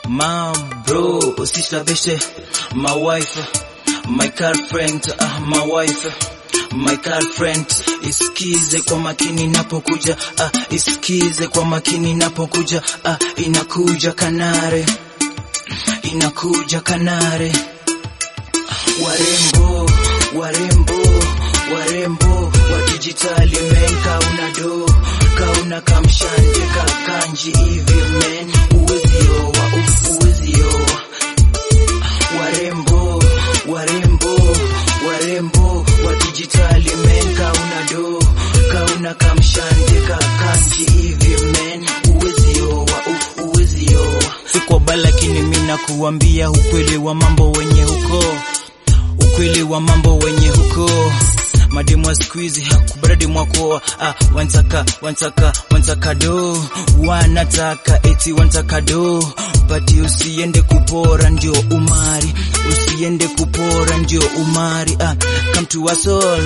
mom, bro, sister, beste, my wife, my girlfriend, uh, my wife, my girlfriend. Isikize kwa makini napokuja, uh, isikize kwa makini napokuja, uh, inakuja kanare, inakuja kanare. Warembo, warembo, warembo wa dijitali men, kauna do, kauna kamshanje kakanji hivi men, uwezi owa, u- uwezi owa. Warembo, warembo, warembo wa dijitali men, kauna do, kauna kamshanje kakanji hivi men, uwezi owa, u- uwezi owa. Siko bala lakini mimi nakuambia ukweli wa mambo wenye huko ukweli wa mambo wenye huko mademu wa siku hizi hakubaradi mwako ah, wantaka wantaka wantaka do wanataka eti wantaka do bati usiende kupora ndio umari usiende kupora ndio umari ah, come to us all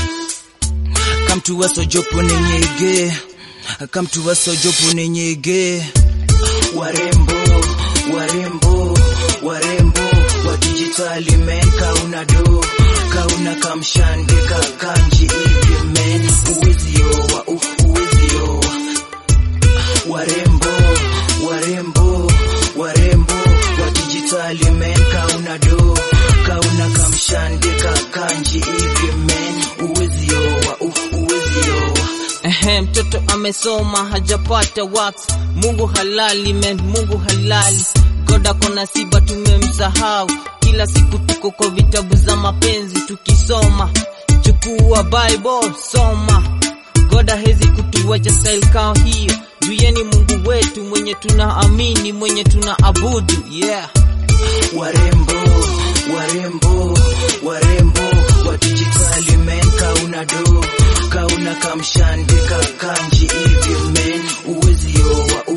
come to us ojopo nenyege come to us ojopo nenyege warembo warembo warembo wa dijitali men kauna do kauna kamshande kakanji hivi men uwezi owa u- uwezi owa warembo warembo warembo wa dijitali men kauna do kauna kamshande kakanji hivi men uwezi owa u- uwezi owa Ehe, mtoto amesoma hajapata wax. Mungu halali men, Mungu halali. God ako na siba tumemsahau. Kila siku tuko kwa vitabu za mapenzi tukisoma. Chukua Bible soma. God hawezi kutuacha style kao hiyo. Juyeni Mungu wetu mwenye tunaamini, mwenye tunaabudu. Yeah. warembo warembo warembo wa dijitali men kauna do kauna kamshande kakanji hivi men uwezi owa